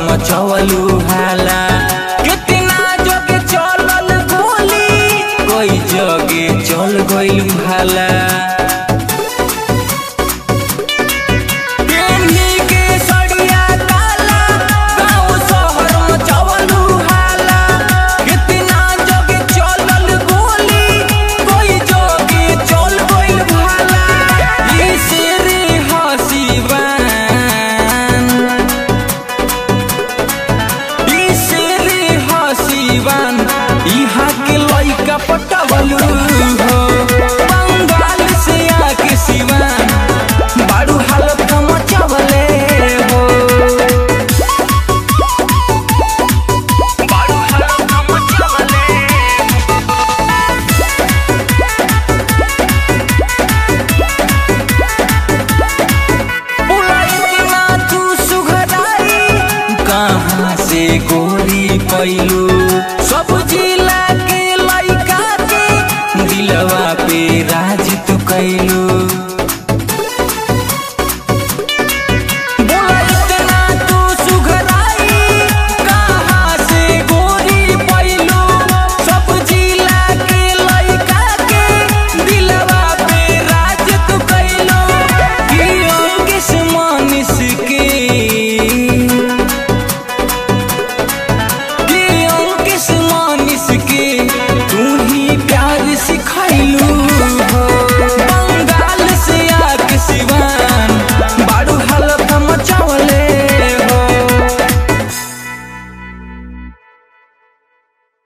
मचवलू हाला कितना जगे चलल गोली कोई जगे चल गइल भाला पेन्ही के सड़िया काला, गाँव शहर मचवलू हाला। कितना जगे चलल गोली, कोई जगे चल गइल भाला। ई शेरे हसीबान, ई शेरे हसीबान, इहाँ के लइका पटवलू हो बंगाल से आके सिवान बारू हालत मचवले हो बारू हालत मचवले बुलाई ना तू सुघराई कहाँ से गोरी पैलू